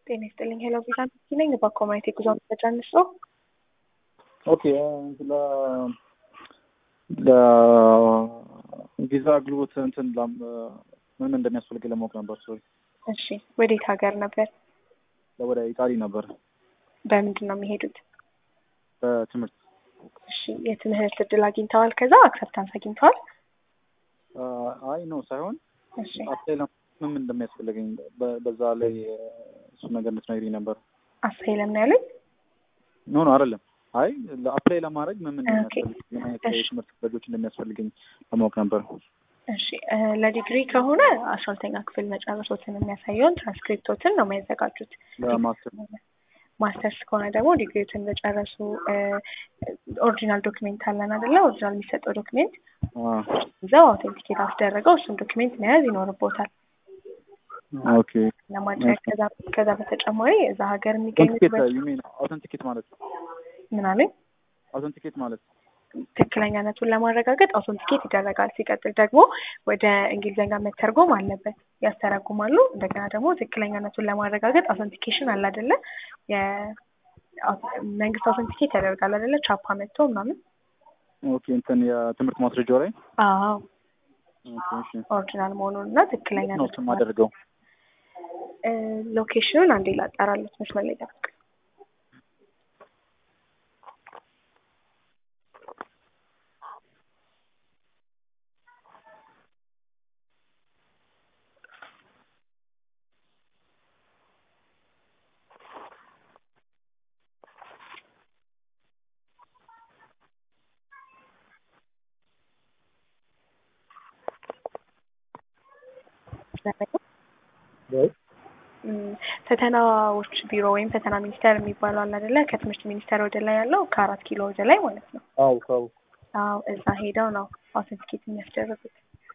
ጤና ይስጥልኝ። ሄሎ ቪዛ ነኝ። በኮሚኒቲ ጉዞ መረጃ ነው። ኦኬ ስለ ለቪዛ አገልግሎት እንትን ላም- ምን ምን እንደሚያስፈልግ ለማወቅ ነበር። ሶሪ እሺ፣ ወዴት ሀገር ነበር? ወደ ኢጣሊ ነበር በምንድን ነው የሚሄዱት? በትምህርት እሺ፣ የትምህርት እድል አግኝተዋል? ከዛ አክሰፕታንስ አግኝተዋል? አይ ነው ሳይሆን እሺ፣ አፕላይ ለማ- ምን ምን እንደሚያስፈልገኝ በ- በዛ ላይ እሱ ነገር እንድትነግሪኝ ነበር። አሳይለም ነው ያሉኝ። ኖ ኖ አይደለም። አይ ለአፕላይ ለማድረግ ምን ምን ኦኬ። እንደሚያስፈልግ ምን አይነት እሺ። የትምህርት ክፍሎች እንደሚያስፈልገኝ ለማወቅ ነበር። እሺ እ ለዲግሪ ከሆነ አስራ ሁለተኛ ክፍል መጨረሶትን የሚያሳየውን ትራንስክሪፕቶትን ነው የሚያዘጋጁት። ለማስተር ማስተርስ ከሆነ ደግሞ ዲግሪዎትን በጨረሱ ኦሪጂናል ዶክሜንት አለን አይደለ? ኦሪጂናል የሚሰጠው ዶክሜንት እዛው አውቴንቲኬት አስደረገው እሱን ዶክሜንት መያዝ ይኖርቦታል ኦኬ ለማድረግ። ከዛ ከዛ በተጨማሪ እዛ ሀገር የሚገኙ አውተንቲኬት ዩ ሚን አውተንቲኬት ማለት ምን አለኝ አውተንቲኬት ማለት ትክክለኛነቱን ለማረጋገጥ አውቶንቲኬት ይደረጋል። ሲቀጥል ደግሞ ወደ እንግሊዝኛ መተርጎም አለበት፣ ያስተረጉማሉ። እንደገና ደግሞ ትክክለኛነቱን ለማረጋገጥ አውቶንቲኬሽን አለ አይደለ? የመንግስት አውቶንቲኬት ያደርጋል አይደለ? ቻፓ መጥቶ ምናምን። ኦኬ እንትን የትምህርት ማስረጃው ላይ አዎ ኦኬ እሺ ኦሪጂናል መሆኑን እና ነው ትክክለኛነቱን የማደርገው እ ሎኬሽኑን አንዴ ላጣራለት መስመር ላይ ጠብቅ። እም፣ ፈተናዎች ቢሮ ወይም ፈተና ሚኒስቴር የሚባለው አለ አይደለ? ከትምህርት ሚኒስቴር ወደ ላይ ያለው ከአራት ኪሎ ወደ ላይ ማለት ነው። አው ካው አዎ እዛ ሄደው ነው አውተንቲኬት የሚያስደርጉት።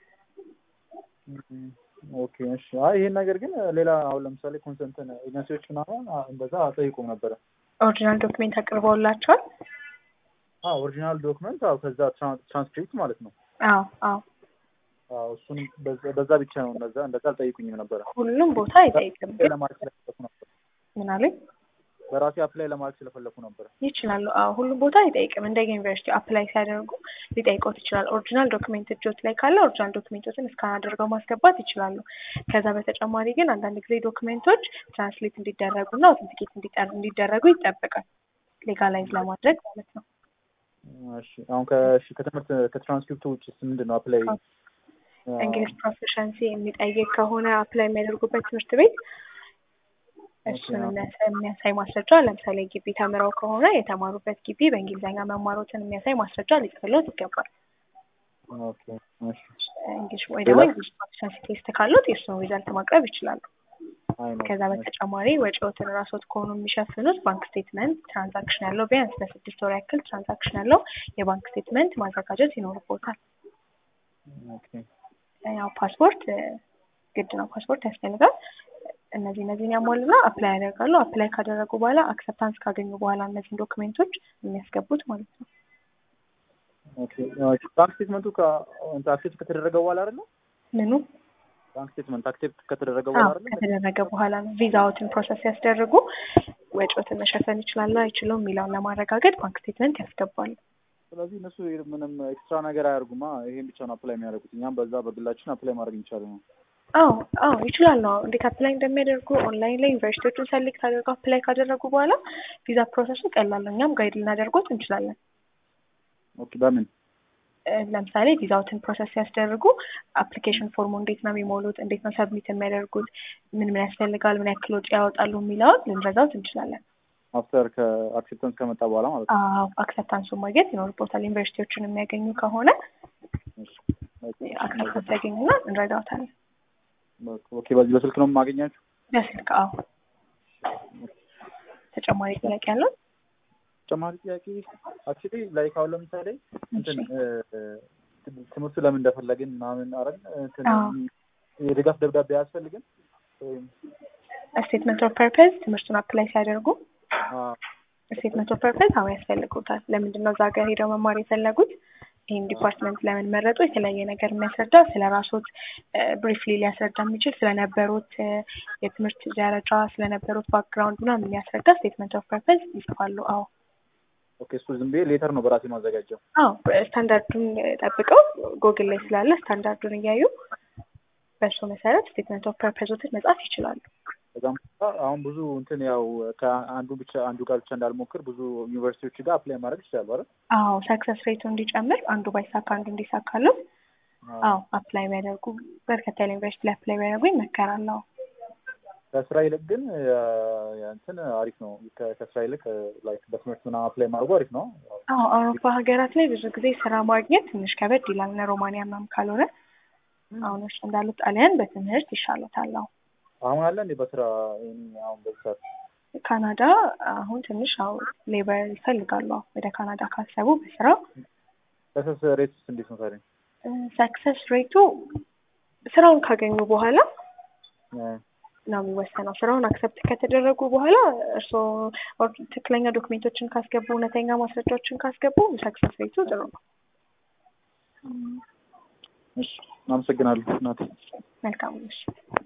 ኦኬ እሺ አይ ይሄን ነገር ግን ሌላ አሁን ለምሳሌ ኮንሰንትን ኤጀንሲዎች ምናምን አ- እንደዛ ጠይቁም ነበረ ኦሪጂናል ዶክሜንት አቅርበውላቸዋል? አዎ ኦሪጂናል ዶክመንት አዎ ከዛ ትራን- ትራንስክሪፕት ማለት ነው አዎ አዎ አዎ እሱንም በዛ- በዛ ብቻ ነው እንደዛ እንደዛ አልጠይቁኝም ነበረ ሁሉም ቦታ አይጠይቅም። ግን ለማድረግ ስለፈለኩ ነበር ምን አለኝ በራሴ አፕላይ ለማድረግ ስለፈለኩ ነበረ ይችላሉ። አዎ ሁሉም ቦታ አይጠይቅም። እንደ ዩኒቨርሲቲ አፕላይ ሲያደርጉ ሊጠይቆት ይችላል። ኦሪጂናል ዶክሜንት እጆት ላይ ካለ ኦሪጂናል ዶክሜንቶችን እስካን አድርገው ማስገባት ይችላሉ። ከዛ በተጨማሪ ግን አንዳንድ ጊዜ ዶክሜንቶች ትራንስሌት እንዲደረጉና አውተንቲኬት እንዲደረጉ ይጠበቃል። ሌጋላይዝ ለማድረግ ማለት ነው። እሺ አሁን ከእሺ ከትምህርት ከትራንስክሪፕቱ ውጭ ምንድን ነው አፕላይ እንግሊዝ ፕሮፌሽንሲ የሚጠይቅ ከሆነ አፕላይ የሚያደርጉበት ትምህርት ቤት እሱን የሚያሳይ የሚያሳይ ማስረጃ ለምሳሌ ግቢ ተምረው ከሆነ የተማሩበት ግቢ በእንግሊዝኛ መማሮትን የሚያሳይ ማስረጃ ሊጽፍሎት ይገባል። ኦኬ እሺ እንግሊሽ ወይ ደግሞ እንግሊሽ ፕሮፌሽንሲ ቴስት ካሉት የእሱን ሪዛልት ማቅረብ ይችላሉ። አይ ነው ከዛ በተጨማሪ ወጪዎትን ራስዎት ከሆኑ የሚሸፍኑት ባንክ ስቴትመንት ትራንዛክሽን ያለው ቢያንስ ለስድስት ወር ያክል ትራንዛክሽን ያለው የባንክ ስቴትመንት ማዘጋጀት ይኖርቦታል። ኦኬ ያው ፓስፖርት እ፣ ግድ ነው፣ ፓስፖርት ያስፈልጋል። እነዚህ እነዚህን ያሟሉና አፕላይ ያደርጋሉ። አፕላይ ካደረጉ በኋላ አክሰፕታንስ ካገኙ በኋላ እነዚህን ዶክሜንቶች የሚያስገቡት ማለት ነው። ኦኬ እሺ ባንክ ስቴትመንቱ ከአክሴፕት ከተደረገ በኋላ አይደለ ምኑ ባንክ ስቴትመንት አክሴፕት ከተደረገ አዎ በኋላ አይደለ ከተደረገ በኋላ ነው ቪዛዎትን ፕሮሰስ ያስደርጉ ወጪዎትን መሸፈን ይችላሉ አይችሉም የሚለውን ለማረጋገጥ ባንክ ስቴትመንት ያስገባሉ። ስለዚህ እነሱ ምንም ኤክስትራ ነገር አያደርጉማ ይሄን ብቻ ነው አፕላይ የሚያደርጉት እኛም በዛ በግላችን አፕላይ ማድረግ እንችላለን ነው አዎ አዎ ይችላሉ። አዎ እንዴት አፕላይ እንደሚያደርጉ ኦንላይን ላይ ዩኒቨርሲቲዎቹን ሰሌክት አድርገው አፕላይ ካደረጉ በኋላ ቪዛ ፕሮሰሱ ቀላል ነው። እኛም ጋይድ ልናደርጎት እንችላለን። ኦኬ በምን እ፣ ለምሳሌ ቪዛዎትን ፕሮሰስ ሲያስደርጉ አፕሊኬሽን ፎርሙ እንዴት ነው የሚሞሉት፣ እንዴት ነው ሰብሚት የሚያደርጉት፣ ምን ምን ያስፈልጋል፣ ምን ያክል ወጪ ያወጣሉ የሚለውን ልንረዳውት እንችላለን። አፍተር ከአክሴፕታንስ ከመጣ በኋላ ማለት ነው አዎ አክሰፕታንሱን ማግኘት ይኖርቦታል። ዩኒቨርሲቲዎችን የሚያገኙ ከሆነ እሺ አክሰፕታንስ ያገኙና እንረዳውታለን። ኦኬ በዚህ በስልክ ነው የማገኛችሁ በስልክ አዎ። ተጨማሪ ጥያቄ ያለው? ተጨማሪ ጥያቄ አክቹሊ ላይክ አሁን ለምሳሌ እንትን እሺ። እ፣ ትምህርቱ ለምን እንደፈለግን ምናምን አረግ እንትን አዎ። የድጋፍ ደብዳቤ አያስፈልግም ወይም ስቴትመንት ኦፍ ፐርፐዝ ትምህርቱን አፕላይ ሲያደርጉ አ፣ ስቴትመንት ኦፍ ፐርፐዝ አዎ ያስፈልጉታል። ለምንድን ነው እዛ ሀገር ሄደው መማር የፈለጉት? ይህን ዲፓርትመንት ለምን መረጡ የተለያየ ነገር የሚያስረዳ ስለ ራሶት ብሪፍሊ ሊያስረዳ የሚችል ስለነበሩት የትምህርት ደረጃ ስለነበሩት ባክግራውንድ ምናምን የሚያስረዳ ስቴትመንት ኦፍ ፐርፐዝ ይጽፋሉ። አዎ ኦኬ እሱ ዝም ብዬ ሌተር ነው በራሴ ማዘጋጀው። አዎ ስታንዳርዱን ጠብቀው ጎግል ላይ ስላለ ስታንዳርዱን እያዩ በእሱ መሰረት ስቴትመንት ኦፍ ፐርፐዞትን መጻፍ ይችላሉ። በጣም አሁን ብዙ እንትን ያው ከአንዱ ብቻ አንዱ ጋር ብቻ እንዳልሞክር ብዙ ዩኒቨርሲቲዎች ጋር አፕላይ ማድረግ ይችላሉ አይደል? አዎ ሰክሰስ ሬቱ እንዲጨምር አንዱ ባይሳካ አንዱ እንዲሳካለው አዎ አፕላይ ቢያደርጉ በርከታ ያለ ዩኒቨርሲቲ ላይ አፕላይ ቢያደርጉ ይመከራል። አዎ ከስራ ይልቅ ግን እንትን አሪፍ ነው። ከስራ ይልቅ ላይክ በትምህርት ምናምን አፕላይ ማድረጉ አሪፍ ነው። አዎ አውሮፓ ሀገራት ላይ ብዙ ጊዜ ስራ ማግኘት ትንሽ ከበድ ይላል። እነ ሮማንያ ምናምን ካልሆነ አሁን እርሱ እንዳሉት ጣሊያን በትምህርት ይሻሉታል። አዎ አሁን አለ እንዴ በስራ አሁን በሰዓት ካናዳ አሁን ትንሽ አው ሌበር ይፈልጋሉ። ወደ ካናዳ ካሰቡ በስራ ሰክሰስ ሬት እንዴት ነው ታዲያ? ሰክሰስ ሬቱ ስራውን ካገኙ በኋላ ነው የሚወሰነው። ስራውን አክሰፕት ከተደረጉ በኋላ እርስዎ ትክክለኛ ዶክሜንቶችን ካስገቡ፣ እውነተኛ ማስረጃዎችን ካስገቡ ሰክሰስ ሬቱ ጥሩ ነው። እሺ፣ አመሰግናለሁ እናቴ። መልካም ምሽት።